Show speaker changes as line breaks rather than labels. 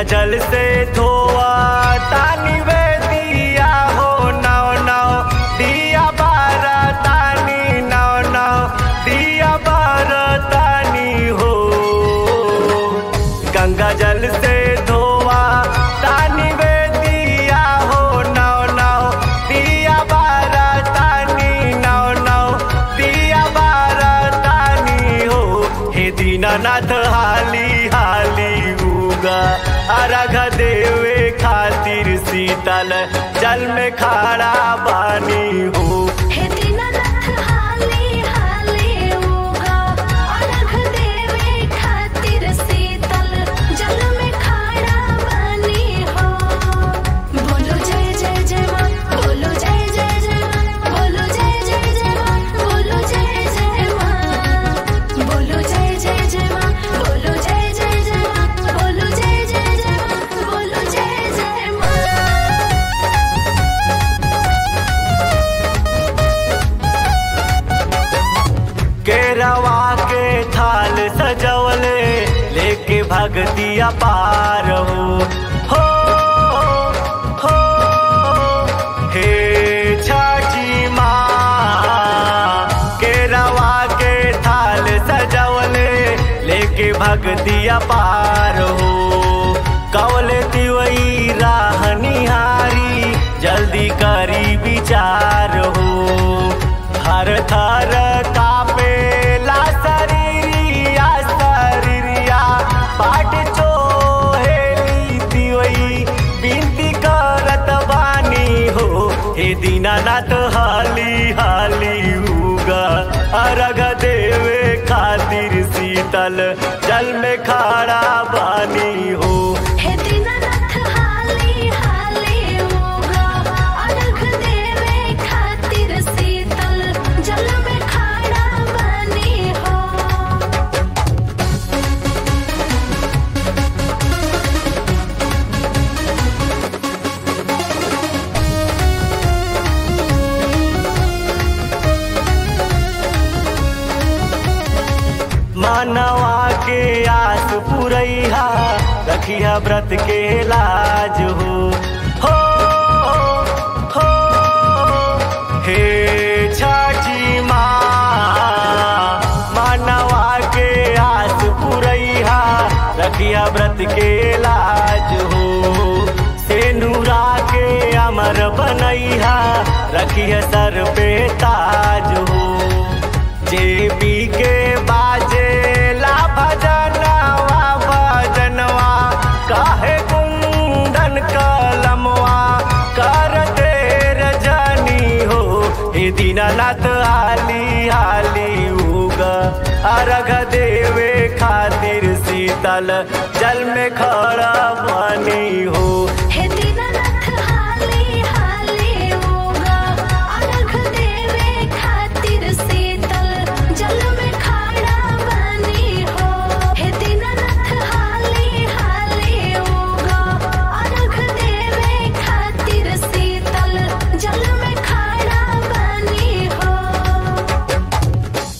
जल से धोआ तानी वे दिया हो नौ नौ दिया बारा तानी नौ नौ दिया बारा तानी हो गंगा जल से धोआ तानी वे दिया हो नौ नौ दिया बारा तानी नौ नौ दिया बारा तानी हो हे दीनानाथ हाली हाली उगा अर्घ देवे खातिर शीतल जल में खाड़ा बानी हो
हे दीनानाथ हाली हाली उगा अर्घ देवे खातिर शीतल जल में खाड़ा बनी हो बोलो जय जय जय माँ बोलो जय जय जय माँ बोलो जय जय जय माँ बोलो जय जय माँ बोलो जय जय जय माँ बोलो जय जय जय माँ बोलो जय जय जय माँ बोलो जय जय माँ
केरवा के थाल सजवले लेके भगतिया पार हो हो हो हे छठी माँ केरवा के थाल सजवले लेके भगतिया पार हो कवले तिवई राह निहारी जल्दी करी विचार हो हर थर कापे ला शरीरिया शरीरिया पाट चोहेली दिवई बिनती करत बानी हो हे दीनानाथ हाली हाली उगा अर्घ देवे खातिर शीतल जल में खाड़ा बानी हो
हे दीनानाथ हाली हाली उगा अर्घ देवे खातिर शीतल जल में खाड़ा बनी हो
मानवा के आस पुरैहा रखिया व्रत के लाज हो हो हो हे छठी माँ मानवा के आस पुरैहा रखिया व्रत के लाज हो सेनुरा के अमर बनैहा रखिया सर पे ताज हो जेबी के बाजे ला भजनवा भजनवा काहे कुंदन कलमवा कर देर जानी हो हे दीनानाथ हाली हाली उगा अर्घ देवे खातिर शीतल जल में खड़ा